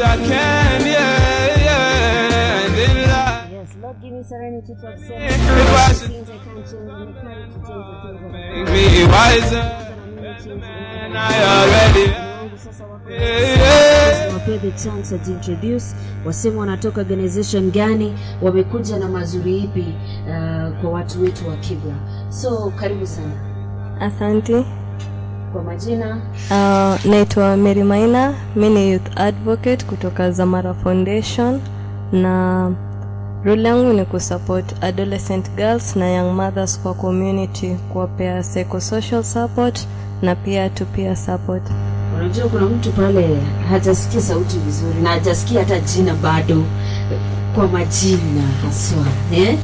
I can, yeah, yeah. And in life, Yes, Lord, give me serenity to accept if I should things I can't change and the courage to change the things that I make me wiser can mimi change. than I already am. Wangu sasa wako Yeah, yeah. wapewe the chance wajiintroduce waseme wanatoka organization gani wamekuja na mazuri ipi uh, kwa watu wetu wa kibra so karibu sana Asante. kwa majina Uh, naitwa Mary Maina, mi ni youth advocate kutoka Zamara Foundation na role yangu ni kusupport adolescent girls na young mothers kwa community, kuwapea psychosocial support na pia to peer support. unajua kuna mtu pale hajasikia sauti vizuri na hajasikia hata jina bado kwa majina haswa eh?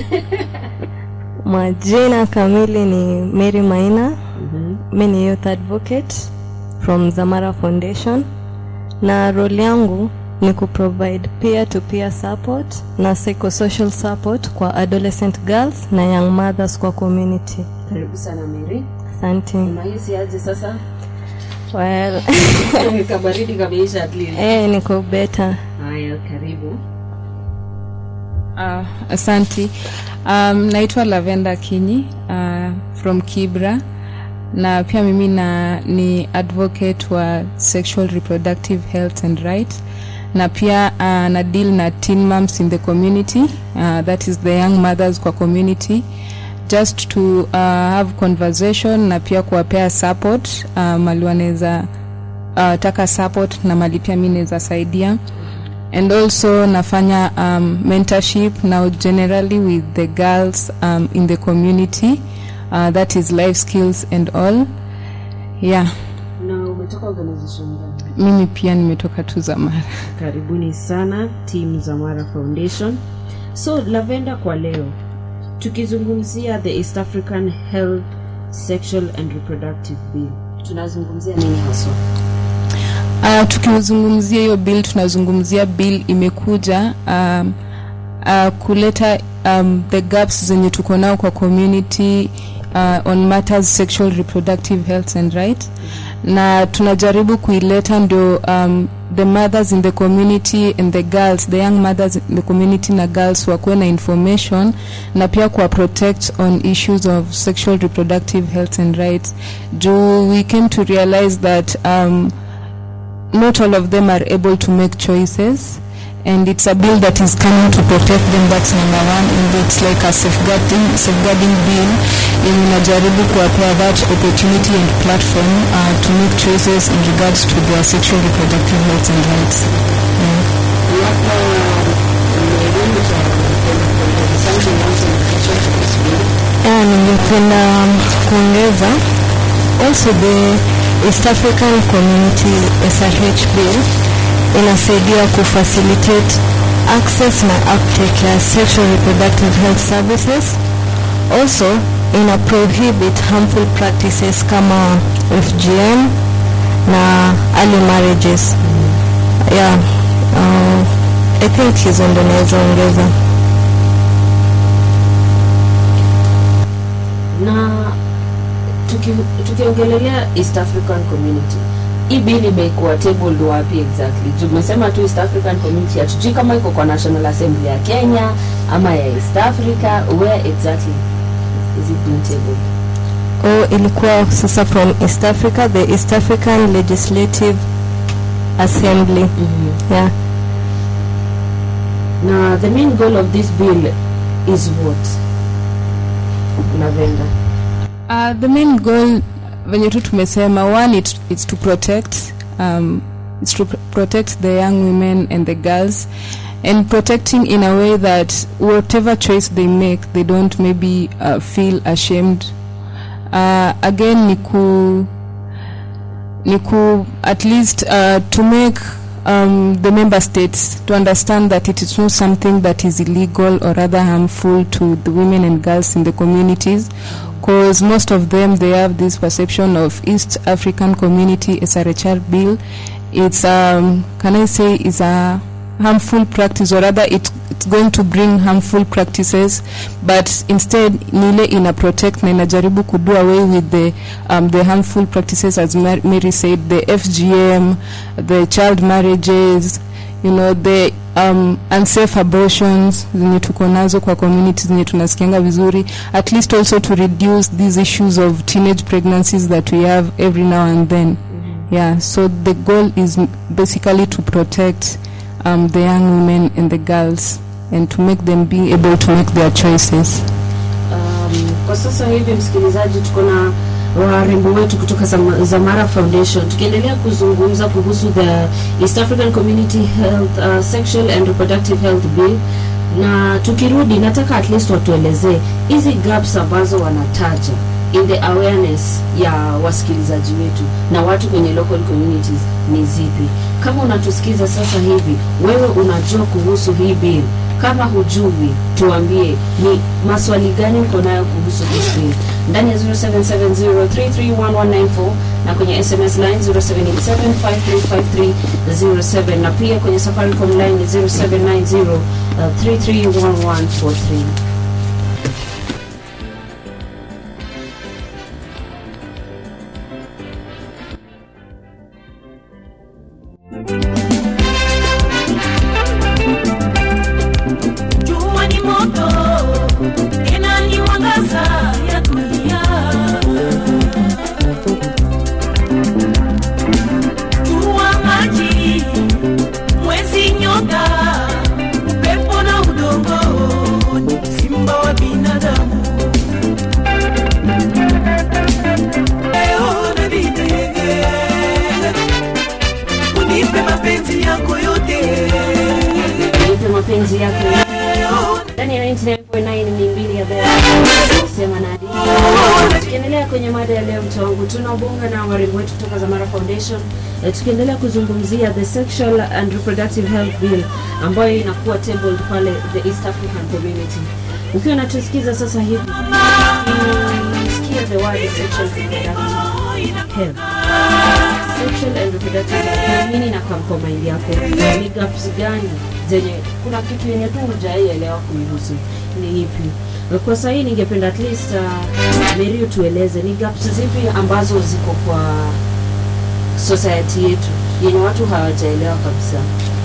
Majina kamili ni Mary Maina, mm-hmm. mi ni youth advocate from Zamara Foundation na role yangu ni kuprovide peer to peer support na psychosocial support kwa adolescent girls na young mothers kwa community. karibu sana meri Asante. unahisi aje sasa Well, kabaridi kameisha at least eh, niko better. haya karibu Uh, asanti. Um, naitwa Lavenda Kinyi uh, from Kibra na pia mimi na ni advocate wa sexual reproductive health and rights na pia uh, na deal na teen moms in the community uh, that is the young mothers kwa community just to uh, have conversation na pia kuwapea support uh, mali wanaweza uh, taka support na mali pia mi naweza saidia and also nafanya um, mentorship now generally with the girls um, in the community uh, that is life skills and all yeah na umetoka organization gani mimi pia nimetoka tu zamara karibuni sana team zamara foundation so lavenda kwa leo tukizungumzia the east african health sexual and reproductive bill tunazungumzia nini haswa uh, tukizungumzia hiyo bill tunazungumzia bill imekuja um, uh, kuleta um, the gaps zenye tuko nao kwa community uh, on matters sexual reproductive health and right na tunajaribu kuileta ndio um, the mothers in the community and the girls the young mothers in the community na girls wakuwe na information na pia kuwa protect on issues of sexual reproductive health and rights juu we came to realize that um, not all of them are able to make choices and it's a bill that is coming to protect them that's number one and it's like a safeguarding, safeguarding bill yenye inajaribu kuwapea that opportunity and platform uh, to make choices in regards to their sexual reproductive health and rights yeah. Yeah, ningependa um, kuongeza also the East African Community SRH bill inasaidia kufacilitate access na uptake ya sexual reproductive health services also ina prohibit harmful practices kama FGM na early marriages yeah uh, I think hizo ndo naweza ongeza na tuki- tukiongelelea east african community hii bill imekuwa tabled wapi exactly Juu umesema tu east african community hatujui kama iko kwa national assembly ya kenya ama ya east africa where exactly is it being tabled oh, ilikuwa sasa from East Africa the East African Legislative Assembly mm-hmm. yeah na the main goal of this bill is what lavenda Uh, the main goal venye tu tumesema one it, it's to protect um, it's to pr- protect the young women and the girls and protecting in a way that whatever choice they make they don't maybe uh, feel ashamed uh, again ni ku ni ku at least uh, to make um, the member states to understand that it is not something that is illegal or rather harmful to the women and girls in the communities because most of them they have this perception of East African Community SRHR bill it's um, can I say is a harmful practice or rather it, it's going to bring harmful practices but instead nile ina protect na inajaribu kudo away with the, um, the harmful practices as Mar- Mary said the FGM the child marriages you know the um, unsafe abortions zenye tuko nazo kwa community zenye tunasikianga vizuri at least also to reduce these issues of teenage pregnancies that we have every now and then yeah so the goal is m- basically to protect um, the young women and the girls and to make them be able to make their choices Um, kwa sasa hivi msikilizaji, tuko na warembo wetu kutoka Zama- Zamara Foundation tukiendelea kuzungumza kuhusu the East African Community Health uh, Sexual and Reproductive Health Bill, na tukirudi, nataka at least watuelezee hizi gaps ambazo wanataja in the awareness ya wasikilizaji wetu na watu kwenye local communities ni zipi? Kama unatusikiza sasa hivi, wewe unajua kuhusu hii bill kama hujui tuambie ni maswali gani uko nayo kuhusu this bill ndani ya 0770331194 na kwenye sms line 0787535307 na pia kwenye safaricom line ni 0790 uh, 331143 Jua ni moto inaniwangaza ya dunia. Jua, maji, mwezi, nyota, upepo na udongo ni simba wa binadamu. Leo nabidege, unipe mapenzi yako yote nipe mapenzi yako ndani ya 99.9 ni mbili ya bea sema na hadithi. tukiendelea kwenye mada ya leo mtu wangu tunaobonga na warembo wetu kutoka Zamara Foundation eh, tukiendelea kuzungumzia the sexual and reproductive health bill ambayo inakuwa tabled pale the East African community ukiwa unatusikiza sasa hivi sikia the word sexual and reproductive health sexual and reproductive health nini na kwa kwa mind yako ni gaps gani zenye kuna kitu yenye tu hujaielewa kuihusu ni ipi kwa sahii ningependa at least uh, Mary utueleze ni gaps zipi ambazo ziko kwa society yetu yenye watu hawajaelewa kabisa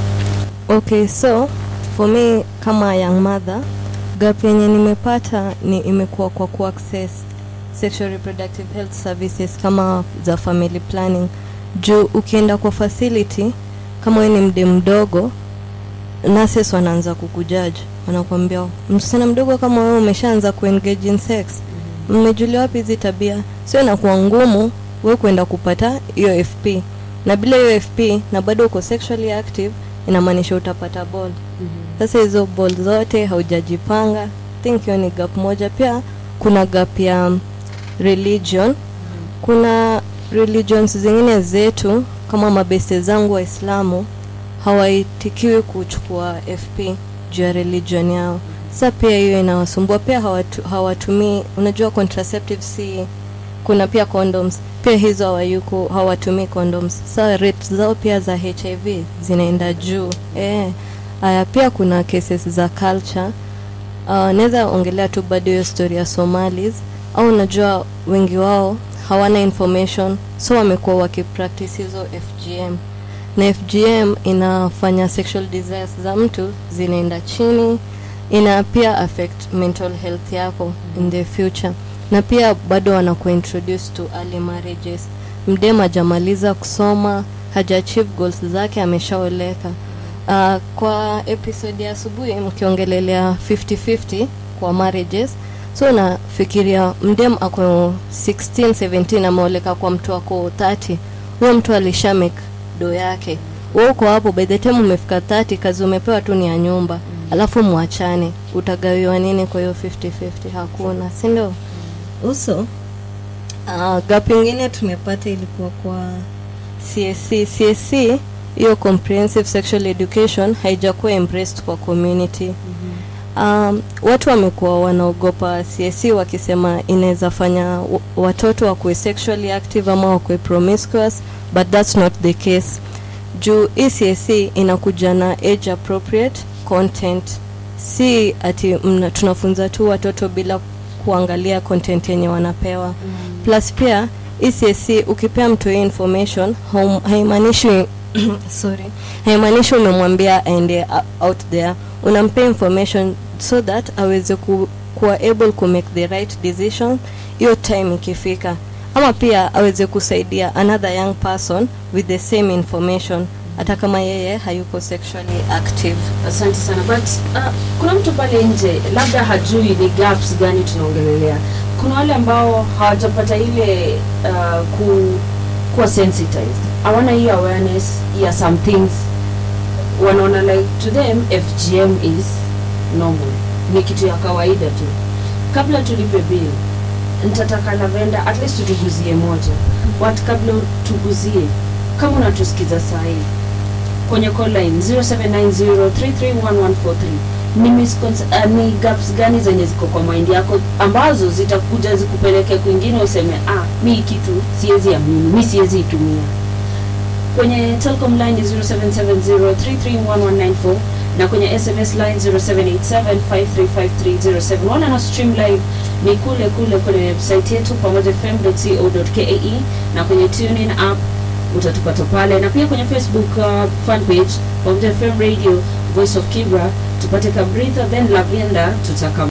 okay so for me kama young mother gap yenye nimepata ni imekuwa kwa kuaccess sexual reproductive health services kama za family planning juu ukienda kwa facility kama wewe ni mde mdogo nurses wanaanza kukujaji wanakuambia msichana mdogo kama wewe umeshaanza kuengage in sex mmejulia wapi hizi tabia sio inakuwa ngumu wewe kwenda kupata hiyo fp na bila hiyo fp na bado uko sexually active inamaanisha utapata ball sasa hizo ball zote haujajipanga think hiyo ni gap moja pia kuna gap ya religion kuna religions zingine zetu kama mabeste zangu waislamu hawaitikiwi kuchukua fp juu ya religion yao sa pia hiyo inawasumbua pia hawatu, hawatumii unajua contraceptive si kuna pia condoms pia hizo hawayuko hawatumii condoms sa rate zao pia za hiv zinaenda juu eh haya pia kuna cases za culture uh, naweza ongelea tu bado hiyo story ya somalis au unajua wengi wao hawana information so wamekuwa wakipractice hizo fgm na fgm inafanya sexual desires za mtu zinaenda chini ina pia affect mental health yako in the future na pia bado wanakuwa introduce to early marriages mdem hajamaliza kusoma hajaachieve goals zake ameshaoleka uh, kwa episode ya asubuhi mkiongelelea 50-50 kwa marriages so nafikiria mdem ako 16 17 ameoleka kwa mtu ako 30 huyo mtu alisha make do yake we uko hapo by the time umefika 30 kazi umepewa tu ni ya nyumba alafu mwachane utagawiwa nini kwa hiyo 50-50 hakuna si ndio uso uh, gap ingine tumepata ilikuwa kwa csc csc hiyo comprehensive sexual education haijakuwa embraced kwa community um, watu wamekuwa wanaogopa csc wakisema inaweza fanya wa- watoto wakuwe sexually active ama wakuwe promiscuous but that's not the case juu hii csc inakuja na age appropriate content si ati mna, tunafunza tu watoto bila kuangalia content yenye wanapewa mm. plus pia ECSC ukipea mtu hii information haum- haimaanishi sorry haimaanishi umemwambia aende uh, out there unampea information so that aweze ku, kuwa able ku make the right decision hiyo time ikifika ama pia aweze kusaidia another young person with the same information hata kama yeye hayuko sexually active asante sana but uh, kuna mtu pale nje labda hajui ni gaps gani tunaongelelea kuna wale ambao hawajapata ile uh, ku, kuwa sensitized hawana hiyo awareness ya some things wanaona like to them fgm is normal ni kitu ya kawaida tu kabla tulipe bill nitataka lavenda at least tutuguzie moja wat kabla tuguzie kama unatusikiza sahii kwenye call line 0790331143 ni, miscons- uh, ni gaps gani zenye ziko kwa mind yako ambazo zitakuja zikupeleke kwingine useme ah mi hii kitu siwezi amini mi siwezi itumia kwenye telcom line ni 0770331194 na kwenye sms line 0787535307 wana na stream live ni kule kule kwenye website yetu pamoja fm.co.ke na kwenye tunin app utatupata pale na pia kwenye facebook uh, fan page pamoja fm radio voice of kibra tupate kabritha then lavenda tutaka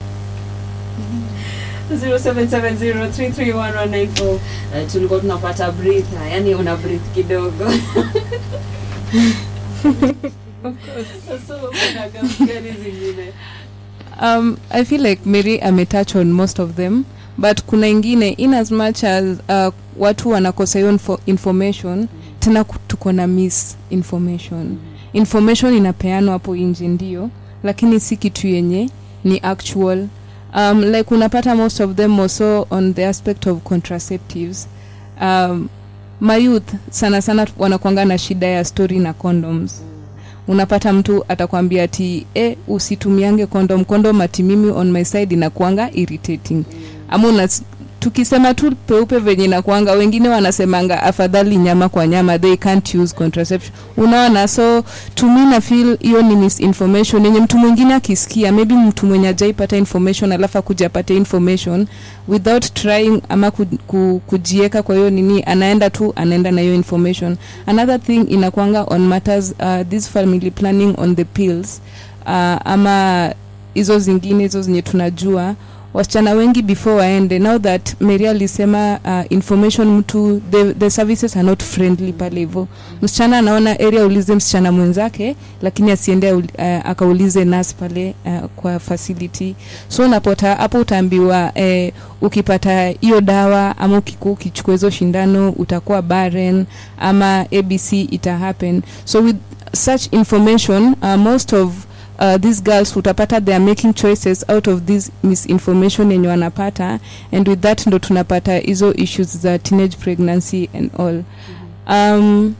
0770331194 uh, tulikuwa tunapata britha yani una breathe kidogo so kuna gaps gani zingine um, i feel like mary ametouch on most of them but kuna ingine in as much as uh, watu wanakosa hiyo info information tena ku- tuko na misinformation information inapeanwa hapo nje ndio lakini si kitu yenye ni actual um, like unapata most of them also on the aspect of contraceptives um, mayouth sana sana wanakwanga na shida ya story na condoms unapata mtu atakwambia ati e, usitumiange kondom kondom ati mimi on my side inakuanga irritating ama una tukisema tu peupe venye inakuanga wengine wanasemanga afadhali nyama kwa nyama they can't use contraception unaona so to me na feel hiyo ni misinformation yenye mtu mwingine akisikia maybe mtu mwenye ajaipata information alafu akuja apate information without trying ama ku, ku, kujieka kwa hiyo nini anaenda tu anaenda na hiyo information another thing inakwanga on matters uh, this family planning on the pills uh, ama hizo zingine hizo zenye tunajua wasichana wengi before waende now that mary alisema uh, information mtu the, the services are not friendly pale hivo msichana anaona area aulize msichana mwenzake lakini asiende uh, akaulize nas pale uh, kwa facility so unapota hapo utaambiwa eh, ukipata hiyo dawa ama ukiku ukichukua hizo shindano utakuwa barren ama abc ita happen so with such information uh, most of uh, these girls utapata they are making choices out of this misinformation yenye wanapata and with that ndo tunapata hizo issues za teenage pregnancy and all um,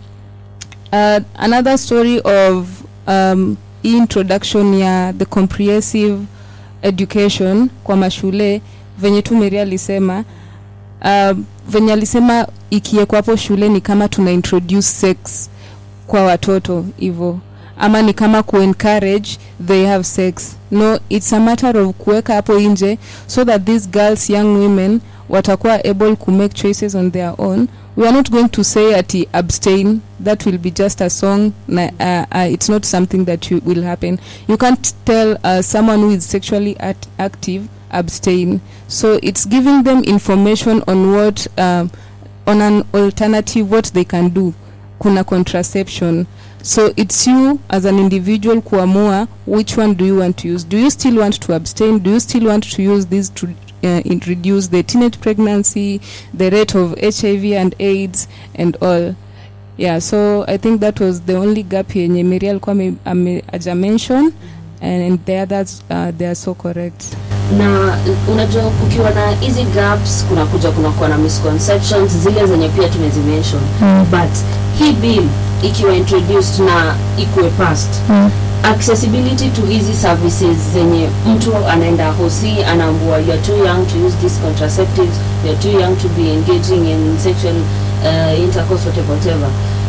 uh, another story of um, hii introduction ya the comprehensive education kwa mashule venye tu meri alisema uh, venye alisema ikiekwa hapo shule ni kama tuna introduce sex kwa watoto hivo ama ni kama kuencourage they have sex no it's a matter of kuweka hapo nje so that these girls young women watakuwa able to make choices on their own we are not going to say ati abstain that will be just a song na, uh, uh, it's not something that you, will happen you can't tell uh, someone who is sexually at, active abstain so it's giving them information on what um, on an alternative what they can do kuna contraception so it's you as an individual kuamua which one do you want to use do you still want to abstain do you still want to use this to uh, in- reduce the teenage pregnancy the rate of hiv and aids and all yeah so i think that was the only gap yenye mary alikuwa ame- ame- aja mention and the others uh, they are so correct na unajua kukiwa na hizi gaps kuna kuja kunakuwa na misconceptions zile zenye pia tumezimention Mm. but hii bill ikiwa introduced na ikuwe passed accessibility to hizi services zenye mtu anaenda hosi anaambua you are too young to use these contraceptives you are too young to be engaging in sexual uh, intercourse whatever, whatever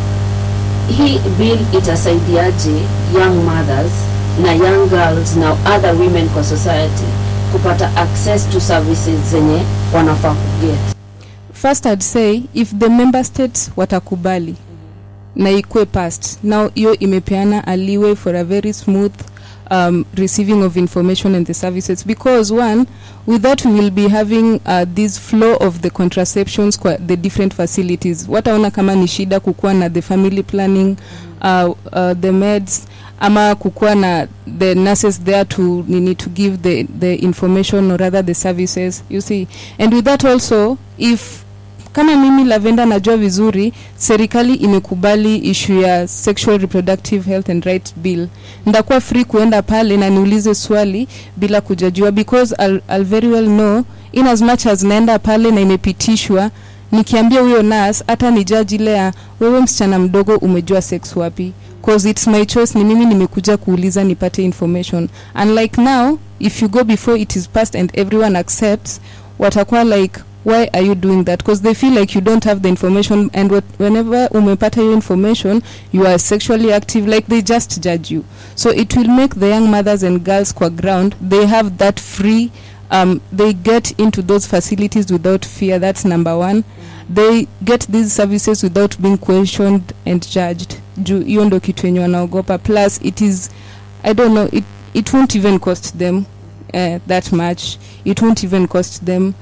hii bill itasaidiaje young mothers na young girls na other women kwa society kupata access to services zenye wanafaa kuget first i'd say if the member states watakubali na ikue past now hiyo imepeana a leeway for a very smooth um, receiving of information and the services because one with that we will be having uh, this flow of the contraceptions kwa the different facilities wataona kama ni shida kukuwa na the family planning uh, uh, the meds ama kukuwa na the nurses there to nini to give the, the information or rather the services you see and with that also if kama mimi lavenda najua vizuri serikali imekubali issue ya sexual reproductive health and right bill ndakuwa free kuenda pale na niulize swali bila kujajua because I'll, I'll very well know in as much as naenda pale na imepitishwa nikiambia huyo nas hata ni jaji ile ya wewe msichana mdogo umejua sex wapi cause it's my choice ni mimi nimekuja kuuliza nipate information unlike now if you go before it is passed and everyone accepts watakuwa like why are you doing that because they feel like you don't have the information and what, whenever umepata your information you are sexually active like they just judge you so it will make the young mothers and girls kwa ground they have that free um, they get into those facilities without fear that's number one they get these services without being questioned and judged juu hiyo ndo kitu yenye wanaogopa plus it is i don't know it, it won't even cost them uh, that much it won't even cost them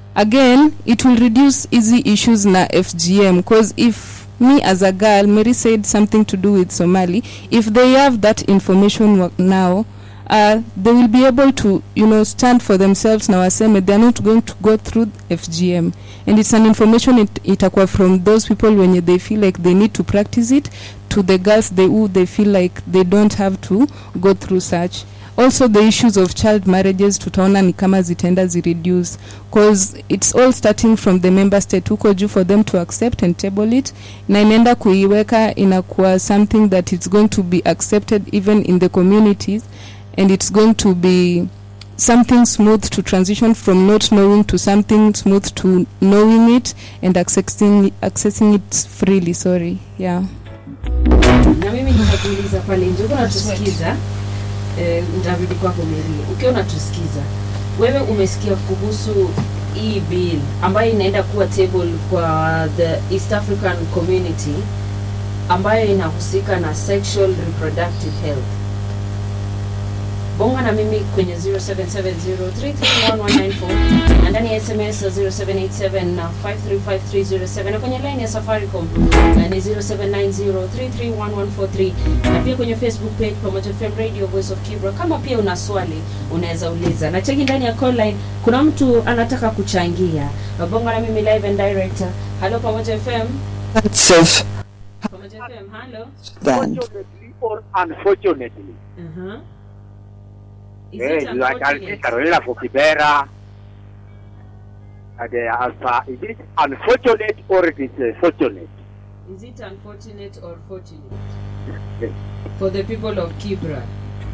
again it will reduce easy issues na fgm because if me as a girl mary said something to do with somali if they have that information wa- now uh, they will be able to you know stand for themselves na waseme they are not going to go through fgm and it's an information it, itakuwa from those people when they feel like they need to practice it to the girls they who they feel like they don't have to go through such also the issues of child marriages tutaona ni kama zitaenda zireduce cause it's all starting from the member state huko juu for them to accept and table it na inaenda kuiweka inakuwa something that it's going to be accepted even in the communities and it's going to be something smooth to transition from not knowing to something smooth to knowing it and accessing, accessing it freely sorry yeah na mimi nitakuuliza pale nje ukiwa unatusikiza eh, nitarudi kwako Mary ukiwa unatusikiza wewe umesikia kuhusu hii bill ambayo inaenda kuwa table kwa the East African community ambayo inahusika na sexual reproductive health bonga na mimi kwenye 0770331194 na ndani ya sms 0787 na 535307 na kwenye line ya safaricom na ni 0790331143 na pia kwenye facebook page pamoja fm radio voice of kibra kama pia una swali unaweza uliza na cheki ndani ya call line kuna mtu anataka kuchangia bonga na mimi live and director halo pamoja fm safe pamoja fm halo than Fortunately or unfortunately. uh-huh. Is Eh, it you are unfortunate? Carolina for Kibera. And uh, as far, is it unfortunate or it is uh, fortunate? Is it unfortunate or fortunate Yes. for the people of Kibra?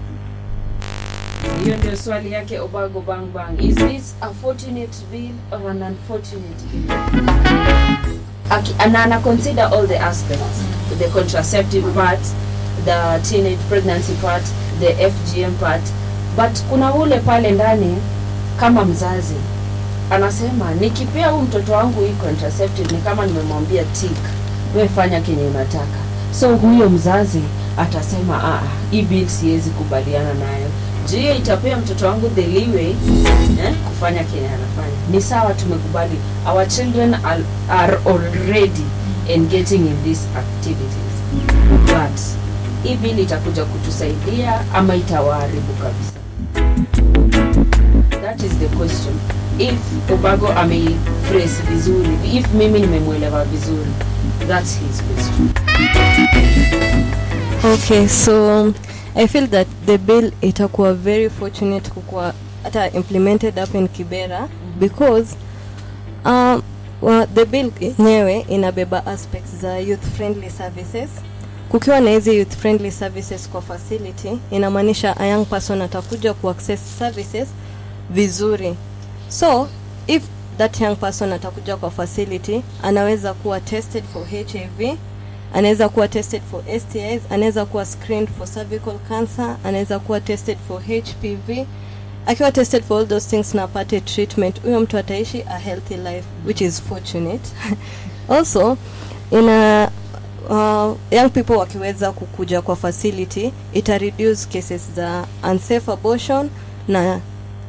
Hiyo ndio swali yake Obago Bang Bang. Is this a fortunate bill or an unfortunate bill? Aki, and ana consider all the aspects, the contraceptive part, the teenage pregnancy part, the FGM part, but kuna ule pale ndani kama mzazi anasema nikipea huu mtoto wangu hii contraceptive ni kama nimemwambia tik we fanya kenye unataka so huyo mzazi atasema "Ah, hii bill siwezi kubaliana nayo juu hiyo itapea mtoto wangu the leeway eh, kufanya kenye anafanya ni sawa tumekubali our children are, are already engaging in these activities but hii bill itakuja kutusaidia ama itawaharibu kabisa that is the question if ubago ameiphrase vizuri if mimi nimemwelewa vizuri that's his question okay so um, i feel that the bill itakuwa very fortunate kukuwa hata implemented up in kibera because um, well, the bill yenyewe inabeba aspects za youth friendly services kukiwa na hizi youth friendly services kwa facility inamaanisha a young person atakuja kuaccess services vizuri so if that young person atakuja kwa facility anaweza kuwa tested for hiv anaweza kuwa tested for stis anaweza kuwa screened for cervical cancer anaweza kuwa tested for hpv akiwa tested for all those things na apate treatment huyo mtu ataishi a healthy life which is fortunate also ina uh, young people wakiweza kukuja kwa facility ita reduce cases za unsafe abortion na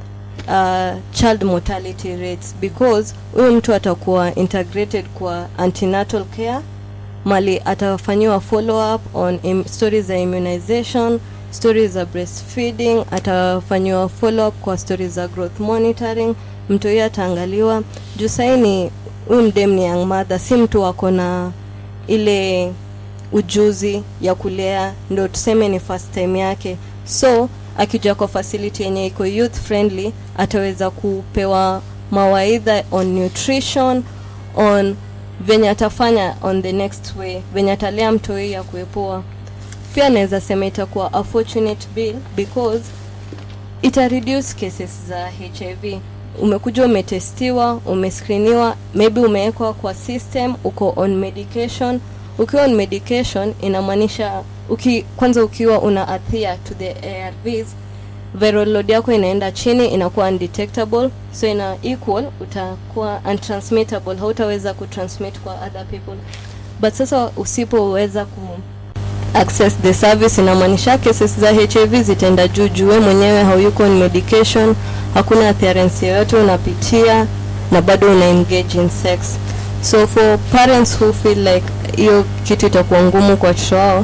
uh, child mortality rates because huyu mtu atakuwa integrated kwa antenatal care mali atafanyiwa follow up on im, stories za immunization stories za breastfeeding atafanyiwa follow up kwa stories za growth monitoring mtu huyo ataangaliwa juu saini huyu mdem ni young mother si mtu wako na ile ujuzi ya kulea ndo tuseme ni first time yake so akija kwa facility yenye iko youth friendly ataweza kupewa mawaidha on nutrition on venye atafanya on the next way venye atalea mtoi ya kuepoa pia naweza sema itakuwa a fortunate bill because ita reduce cases za hiv umekuja umetestiwa umescreeniwa maybe umewekwa kwa system uko on medication ukiwa on medication inamaanisha uki, kwanza ukiwa una adhere to the arvs viral load yako inaenda chini inakuwa undetectable so ina equal utakuwa untransmittable hautaweza kutransmit kwa other people but sasa usipoweza ku access the service inamaanisha cases za hiv zitaenda juu juu we mwenyewe hauyuko on medication hakuna adherence yoyote unapitia na bado una engage in sex so for parents who feel like hiyo kitu itakuwa ngumu kwa watoto wao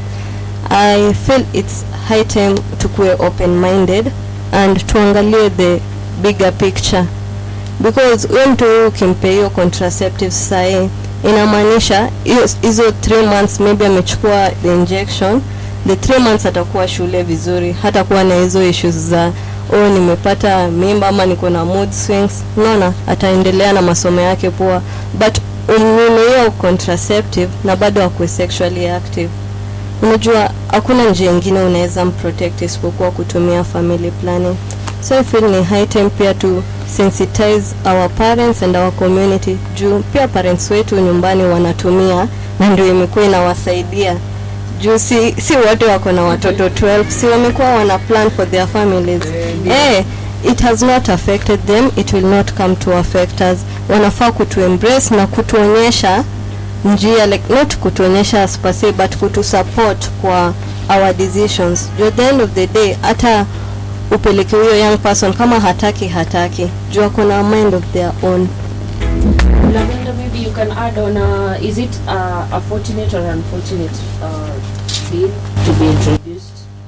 i feel its high time tukuwe open minded and tuangalie the bigger picture because huyo mtu huyu ukimpe hiyo contraceptives sahii inamaanisha hiyo- hizo 3 months maybe amechukua the injection the 3 months atakuwa shule vizuri hatakuwa na hizo issues za oh nimepata mimba ama niko na mood swings unaona ataendelea na masomo yake poa but umnyime hiyo contraceptive na bado akuwe sexually active unajua hakuna njia ingine unaweza mprotect isipokuwa kutumia family planning so I feel ni high time pia to sensitize our parents and our community juu pia parents wetu nyumbani wanatumia na ndio imekuwa inawasaidia juu si, si wote wako na watoto 12 si wamekuwa wana plan for their families eh, it has not affected them it will not come to affect us wanafaa kutu embrace na kutuonyesha njia like not kutuonyesha spasi but kutu support kwa our decisions juu at the end of the day hata upeleke huyo young person kama hataki hataki juu ako na mind of their own Lavenda, maybe you can add on uh, is it uh, a fortunate or unfortunate uh, bill to be introduced?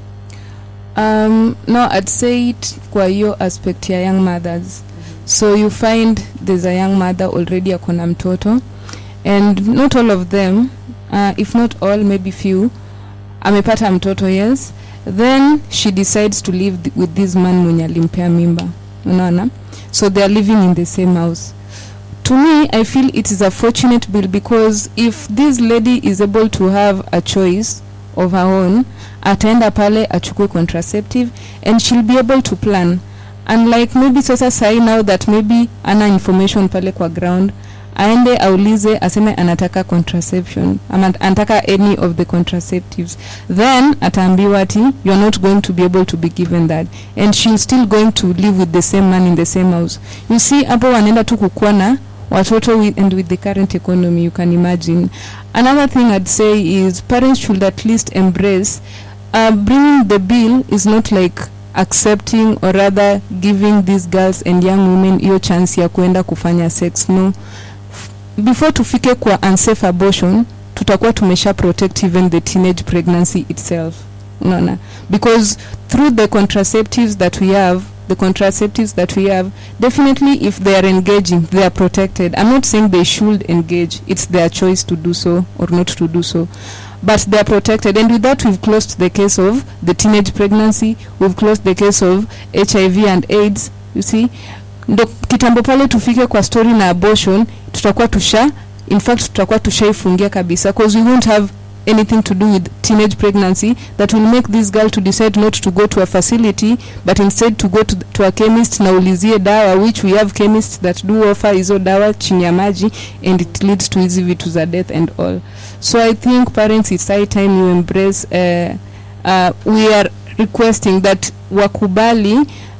Um, no, I'd say it kwa hiyo aspect ya young mothers. So you find there's a young mother already akona mtoto and not all of them, uh, if not all, maybe few, amepata mtoto yes, then she decides to live th- with this man mwenye alimpea mimba, unaona? So they are living in the same house. To me, I feel it is a fortunate bill because if this lady is able to have a choice of her own, ataenda pale achukue contraceptive and she'll be able to plan unlike maybe sasa sai now that maybe ana information pale kwa ground aende aulize aseme anataka contraception ama anataka any of the contraceptives then ataambiwa ati you're not going to be able to be given that and she's still going to live with the same man in the same house you see hapo wanaenda tu kukuwa na watoto with, and with the current economy you can imagine another thing i'd say is parents should at least embrace uh, bringing the bill is not like accepting or rather giving these girls and young women hiyo chance ya kuenda kufanya sex no F- before tufike kwa unsafe abortion tutakuwa tumesha protect even the teenage pregnancy itself unaona because through the contraceptives that we have the contraceptives that we have definitely if they are engaging they are protected i'm not saying they should engage it's their choice to do so or not to do so but they are protected and with that we've closed the case of the teenage pregnancy we've closed the case of hiv and aids you see ndo kitambo pale tufike kwa story na abortion tutakuwa tusha in fact tutakuwa tushaifungia kabisa because we won't have anything to do with teenage pregnancy that will make this girl to decide not to go to a facility but instead to go to, to a chemist na ulizie dawa which we have chemists that do offer hizo dawa chini ya maji and it leads to hizi vitu za death and all so i think parents it's high time you embrace uh, uh, we are requesting that wakubali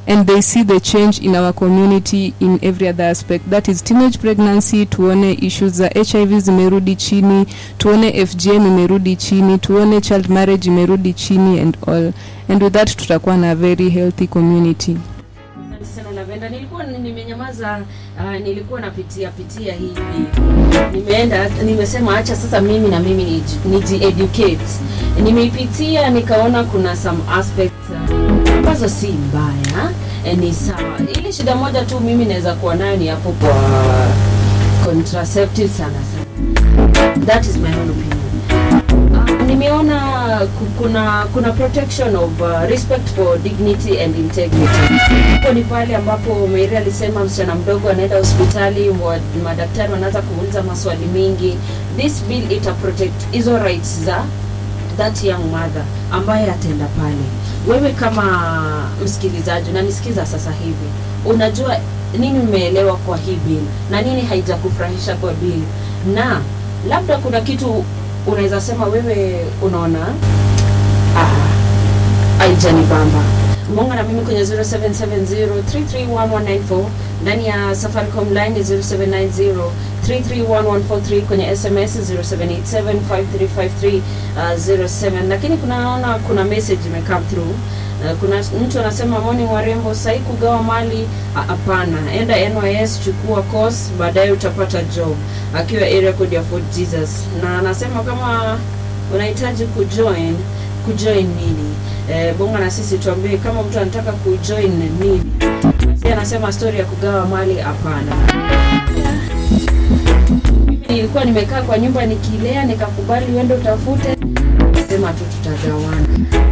and they see the change in our community in every other aspect that is teenage pregnancy tuone issues za hiv zimerudi chini tuone fgm imerudi chini tuone child marriage imerudi chini and all and with that tutakuwa na very healthy community Asante sana Lavenda, nilikuwa ni- nimenyamaza, uh, nilikuwa napitia pitia hivi, nimeenda nimesema acha sasa mimi na mimi niji- niji-educate. Nimeipitia nikaona kuna some aspects uh, ambazo si mbaya eh, ni sawa. Ile shida moja tu mimi naweza kuwa nayo ni hapo kwa contraceptive sana sana. That is my own opinion. Uh, nimeona ku- kuna kuna protection of uh, respect for dignity and integrity. Hapo ni pale ambapo Mary alisema msichana mdogo anaenda hospitali, wa- madaktari wanaanza kuuliza maswali mingi. This bill ita protect hizo rights za that young mother ambaye ataenda pale. Wewe kama msikilizaji unanisikiza sasa hivi, unajua nini umeelewa kwa hii bill na nini haijakufurahisha kwa bill, na labda kuna kitu unaweza sema wewe unaona ah, haijanibamba munga na mimi kwenye 0770331194 ndani ya safaricom line ni 0790331143 kwenye sms 0787535307 lakini kunaona kuna message imecome through Uh, kuna mtu anasema morning warembo sahii kugawa mali Ah, hapana enda nys chukua course baadaye utapata job akiwa area code ya fort jesus na anasema kama unahitaji kujoin kujoin nini eh, bonga na sisi tuambie kama mtu anataka kujoin nini basi anasema story ya kugawa mali hapana mimi nilikuwa nimekaa kwa nyumba nikilea nikakubali uende utafute sema tu tutagawana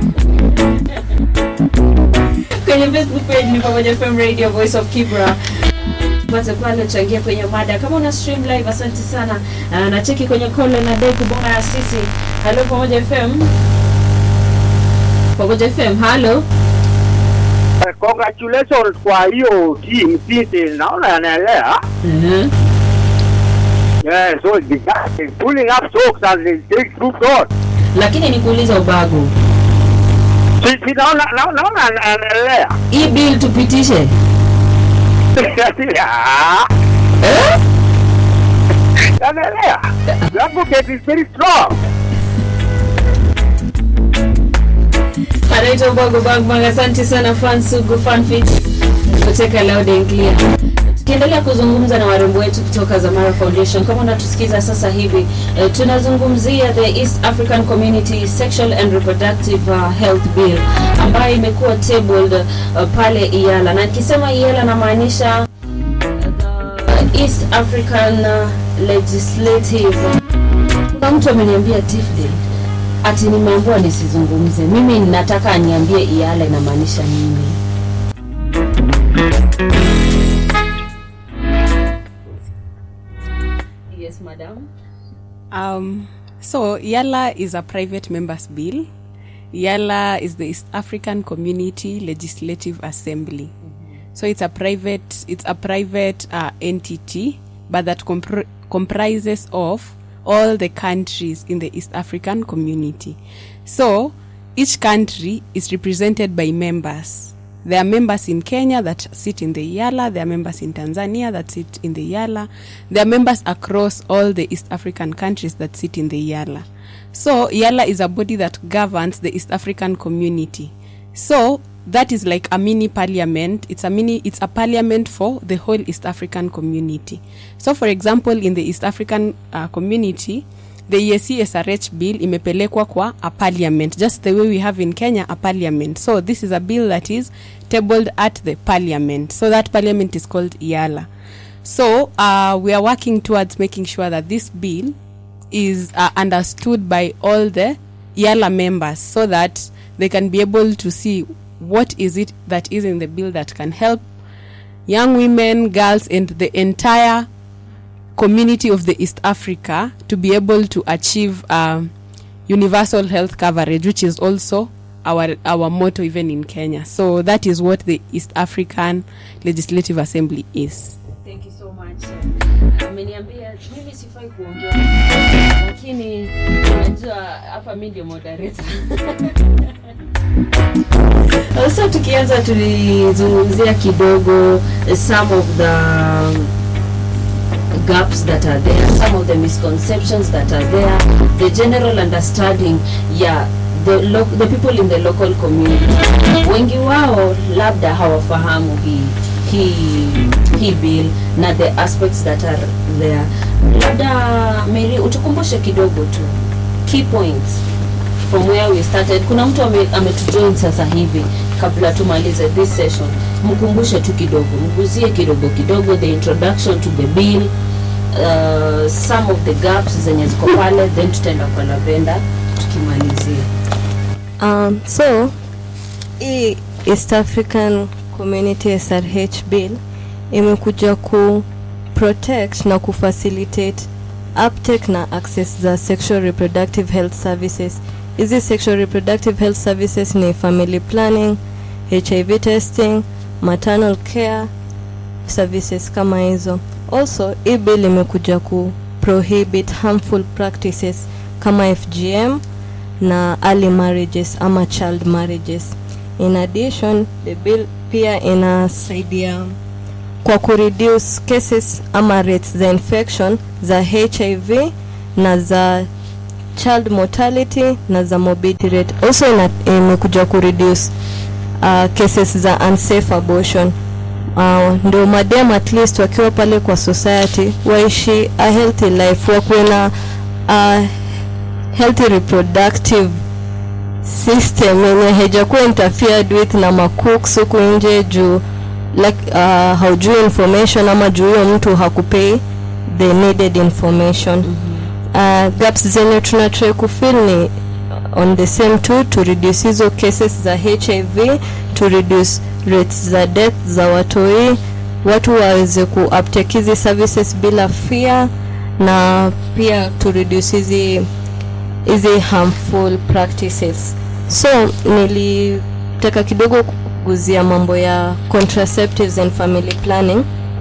kwenye facebook page ni pamoja fm radio voice of kibra tupate pale changia kwenye mada kama una stream live asante sana uh, na cheki kwenye kole na dei kubonga na sisi halo pamoja fm pamoja fm halo Eh, congratulations kwa hiyo team sisi naona yanaelea uh-huh. yeah, so the guy is pulling up socks and they take troops on lakini nikuuliza ubagu sisi naona naona naona yanaelea hii bill tupitishe Ah, eh? yanaelea the advocate is very strong anaitwa ubagu bagbang asante sana fansugu fanfit kucheka loud and clear tukiendelea kuzungumza na warembo wetu kutoka Zamara Foundation, kama unatusikiza sasa hivi eh, tunazungumzia the East African Community Sexual and Reproductive uh, Health Bill ambayo imekuwa tabled uh, pale Iyala, na nikisema Iyala namaanisha uh, the East African uh, Legislative. Kuna mtu ameniambia Tifde ati nimeambiwa nisizungumze. Mimi nataka aniambie Iyala inamaanisha nini. Yes, madam. Um, so Yala is a private members bill. Yala is the East African Community Legislative Assembly. So it's a private it's a private uh, entity, but that compr- comprises of all the countries in the East African community. So each country is represented by members. There are members in Kenya that sit in the Yala. There are members in Tanzania that sit in the Yala. There are members across all the East African countries that sit in the Yala. So Yala is a body that governs the East African community. So that is like a mini parliament. It's a mini. It's a parliament for the whole East African community. So, for example, in the East African uh, community, the EAC SRH bill imepelekwa kwa a parliament, just the way we have in Kenya a parliament. So this is a bill that is tabled at the parliament. So that parliament is called IALA. So uh, we are working towards making sure that this bill is uh, understood by all the IALA members so that they can be able to see what is it that is in the bill that can help young women, girls, and the entire community of the East Africa to be able to achieve um, universal health coverage, which is also our our motto even in Kenya. So that is what the East African Legislative Assembly is. Thank you so much. Ameniambia mimi sifai kuongea, lakini unajua hapa mimi ndio moderator. Sasa tukianza tulizungumzia kidogo eh, some of the gaps that are there, some of the misconceptions that are there, the general understanding ya the, lo the people in the local community. Wengi wao labda hawafahamu hii hii hii bill na the aspects that are there. Labda Mary, utukumbushe kidogo tu key points from where we started. Kuna mtu ame- ametujoin sasa hivi kabla tumalize this session, mkumbushe tu kidogo, mguzie kidogo kidogo the introduction to the bill uh, some of the gaps zenye ziko pale, then tutaenda kwa Lavenda tukimalizia. Um, so hii East African Community SRH Bill imekuja ku protect na kufacilitate uptake na access za sexual reproductive health services. Hizi sexual reproductive health services ni family planning, HIV testing, maternal care services kama hizo. Also, hii bill imekuja ku prohibit harmful practices kama FGM na early marriages ama child marriages. In addition, the bill pia inasaidia kwa kureduce cases ama rates za infection za HIV na za child mortality na za morbidity rate. Also ina, imekuja kureduce uh, cases za unsafe abortion uh, ndio madem at least wakiwa pale kwa society waishi a healthy life wakuwe na uh, healthy reproductive system yenye haijakuwa interfered with na macooks huku nje juu like, uh, haujui information ama juu huyo mtu hakupei the needed information uh, gaps zenye tuna try kufill ni on the same too to reduce hizo cases za hiv to reduce rates za death za watoi watu waweze ku uptake hizi services bila fear na pia to reduce hizi hizi harmful practices so nilitaka kidogo kuguzia mambo ya contraceptives and family planning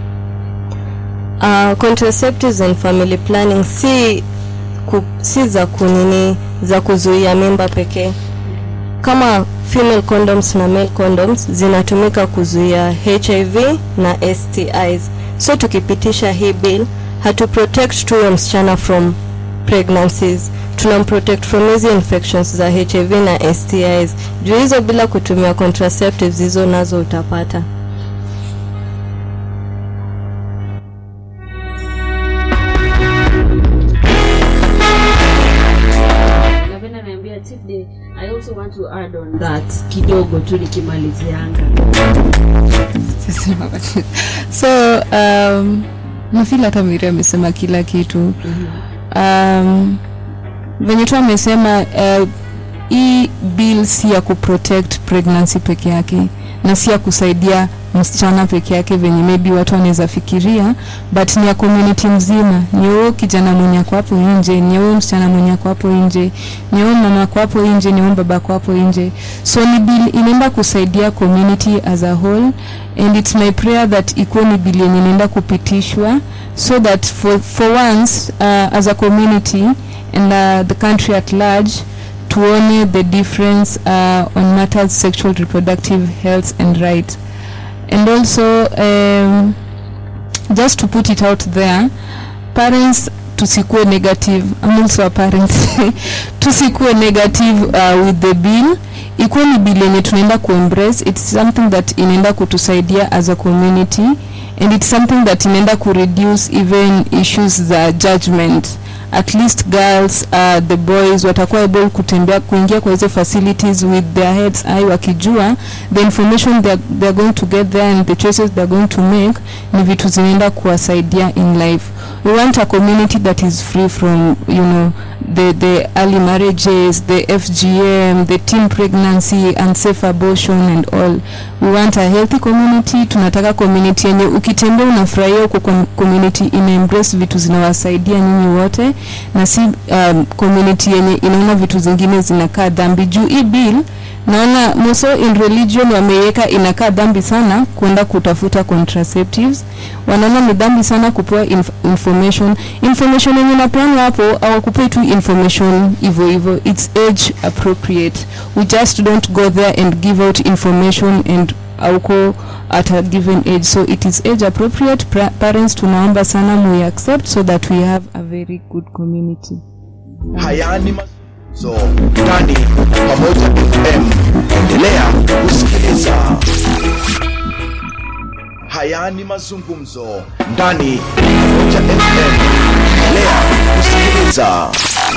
uh, contraceptives and family planning si ku, si za kunini za kuzuia mimba pekee kama female condoms na male condoms zinatumika kuzuia hiv na stis so tukipitisha hii bill hatu protect tu huyo msichana from pregnancies tunamprotect from hizi infections za hiv na stis juu hizo bila kutumia contraceptives hizo nazo utapata Lavenda ananiambia Chief Day, I also want to add on that kidogo tu nikimalizianga. so um, nafil hata miri amesema kila kitu um, venye tu amesema uh, hii bill si ya kuprotect pregnancy peke yake na si ya kusaidia msichana peke yake venye maybe watu wanaweza fikiria but ni ya community mzima ni huyo kijana mwenye ako hapo nje ni huyo msichana mwenye ako hapo nje ni huyo mama ako hapo nje ni huyo baba ako hapo nje so ni bill inaenda kusaidia community as a whole and it's my prayer that ikuwe ni bill yenye inaenda kupitishwa so that for, for once uh, as a community and uh, the country at large tuone the difference uh, on matters sexual reproductive health and right and also um, just to put it out there parents tusikuwe negative I'm also a parent tusikuwe negative uh, with the bill ikuwe ni bill yenye tunaenda kuembrace it's something that inaenda kutusaidia as a community and it's something that inaenda kureduce even issues za judgment at least girls uh, the boys watakuwa able kutembea kuingia kwa hizo facilities with their heads high wakijua the information they are, they are going to get there and the choices they are going to make ni vitu zinaenda kuwasaidia in life we want a community that is free from you know the the early marriages the fgm the teen pregnancy unsafe abortion and all we want a healthy community tunataka community yenye ukitembea unafurahia huko com- community ina embrace vitu zinawasaidia nyinyi wote na si um, community yenye inaona vitu zingine zinakaa dhambi juu hii bill naona moso in religion wameiweka inakaa dhambi sana kwenda kutafuta contraceptives wanaona ni dhambi sana kupewa inf information information yenye napeana hapo awakupei tu information hivyo hivyo its age appropriate we just don't go there and give out information and auko at a given age so it is age appropriate pra parents tunaomba sana mu accept so that we have a very good community haya ni mazungumzo ndani pamoja fm endelea kusikiliza haya ni mazungumzo ndani pamoja fm endelea kusikiliza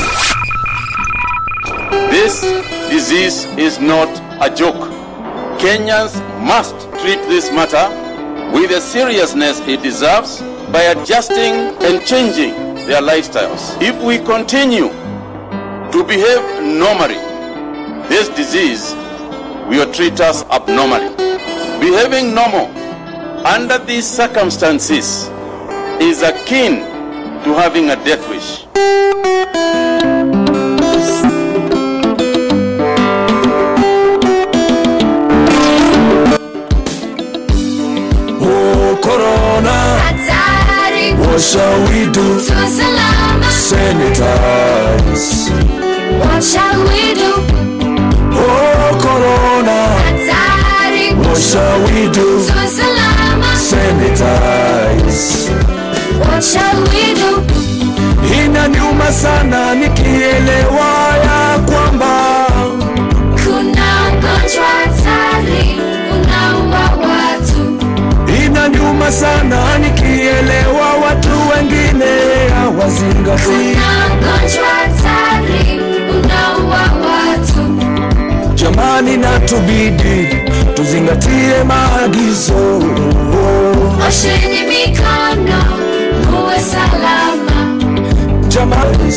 This disease is not a joke. Kenyans must treat this matter with the seriousness it deserves by adjusting and changing their lifestyles. If we continue to behave normally, this disease will treat us abnormally. Behaving normal under these circumstances is akin to having a death wish. Oh, Corona, what shall we do? Sanitize. What shall we do? Oh, Corona, what shall we do? Sanitize. What shall we do? Inaniuma sana nikielewa ya kwamba Kuna ugonjwa hatari unaua watu. inaniuma sana nikielewa watu wengine hawazingatii. Kuna ugonjwa hatari unaua watu. Jamani, natubidi tuzingatie maagizo. Osheni mikono muwe salama. Jamani,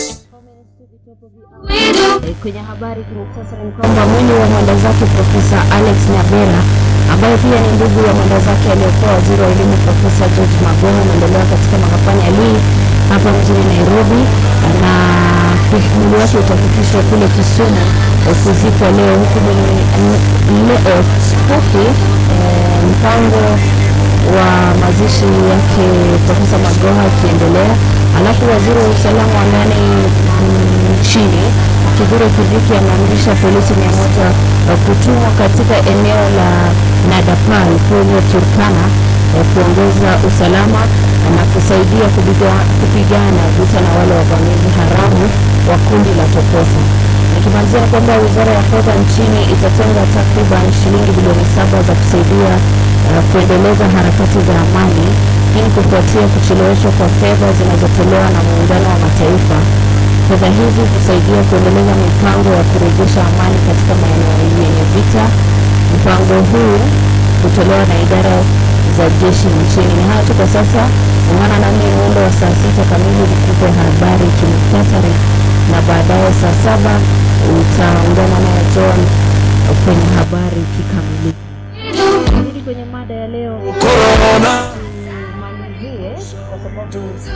We do. Eh, kwenye habari kimuktasari ni kwamba mwili wa mwenda zake Profesa Alex Nyabera ambaye pia ni ndugu ya mwenda zake aliyekuwa waziri wa elimu Profesa George Magoha unaendelea katika mahakama ya Lee hapa mjini Nairobi, na mwili wake utafikishwa kule Kisumu kuzikwa leo, huku mwili- leo huku eh, mpango wa mazishi yake Profesa Magoha akiendelea. Alafu waziri wa usalama wa ndani mm, nchini Kithure Kindiki ameamrisha polisi mia moja eh, kutumwa katika eneo la Nadapal kule Turkana eh, kuongeza usalama na kusaidia kupiga- kupigana vita na wale wavamizi haramu wa kundi la Tokosa. Nikimalizia ni kwamba wizara ya fedha nchini itatenga takriban shilingi bilioni saba za kusaidia uh, kuendeleza harakati za amani. Hii ni kufuatia kucheleweshwa kwa fedha zinazotolewa na muungano wa mataifa. Fedha hizi kusaidia kuendeleza mipango ya kurejesha amani katika maeneo yenye vita. Mpango huu kutolewa na idara za jeshi nchini. Ni hayo tu kwa sasa. Ungana nami muundo wa saa sita kamili nikupe habari kimuktasari, na baadaye saa saba utaungana naye John kwenye habari kikamilifu. Turudi kwenye mada ya leo. Corona, Tumalizie kwa sababu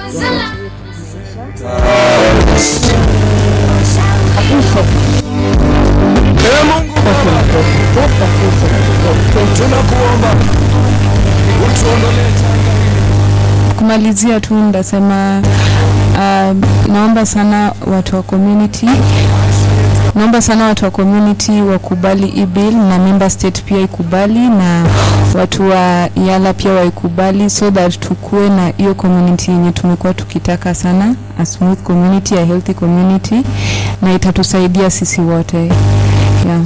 Ee Mungu tunakuomba utuondolee janga hili. kumalizia tu ndasema uh, naomba sana watu wa community naomba sana watu wa community wakubali hii bill na member state pia ikubali na watu wa yala pia waikubali so that tukuwe na hiyo community yenye tumekuwa tukitaka sana a smooth community a healthy community na itatusaidia sisi wote yeah.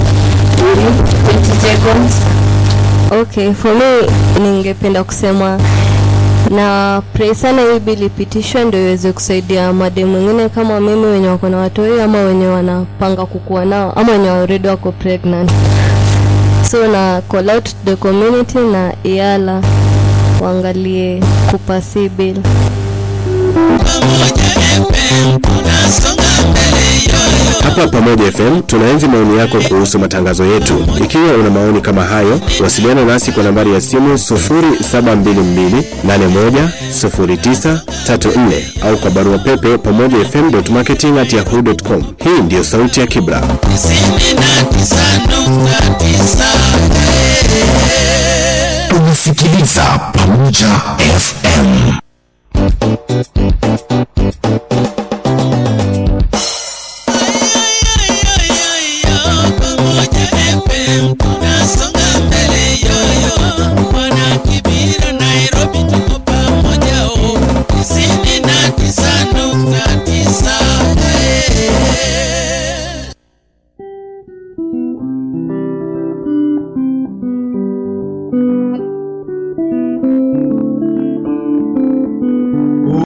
20 seconds. Okay, for me ningependa kusema na pray sana hii bill ipitishwe ndio iweze kusaidia mademu wengine kama mimi wenye wako na watoi ama wenye wanapanga kukuwa nao ama wenye already wako pregnant. So na call out the community na iala waangalie kupasi bill. Pamoja FM unasonga mbele yoyo Hapa Pamoja FM tunaenzi maoni yako kuhusu matangazo yetu. Ikiwa una maoni kama hayo, wasiliana nasi kwa nambari ya simu 0722810934 au kwa barua pepe pamoja fm.marketing@yahoo.com. Hii ndiyo sauti ya Kibra. unasikiliza pamoja